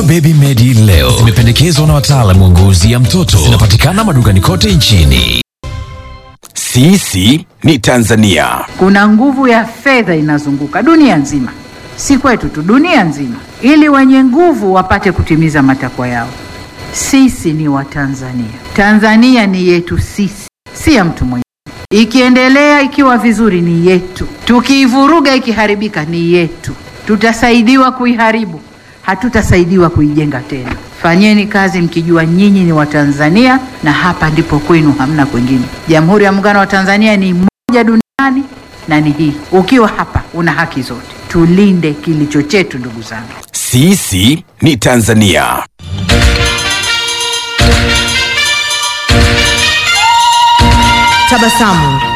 Dawa Baby Medi leo zimependekezwa na wataalamu wa ngozi ya mtoto. Zinapatikana madukani kote nchini. Sisi ni Tanzania. Kuna nguvu ya fedha inazunguka dunia nzima, si kwetu tu, dunia nzima, ili wenye nguvu wapate kutimiza matakwa yao. Sisi ni Watanzania, Tanzania ni yetu sisi, si ya mtu mwingine. Ikiendelea ikiwa vizuri ni yetu, tukiivuruga ikiharibika ni yetu. Tutasaidiwa kuiharibu, hatutasaidiwa kuijenga tena. Fanyeni kazi mkijua nyinyi ni Watanzania na hapa ndipo kwenu, hamna kwingine. Jamhuri ya Muungano wa Tanzania ni moja duniani na ni hii. Ukiwa hapa una haki zote. Tulinde kilicho chetu, ndugu zangu. Sisi ni Tanzania. Tabasamu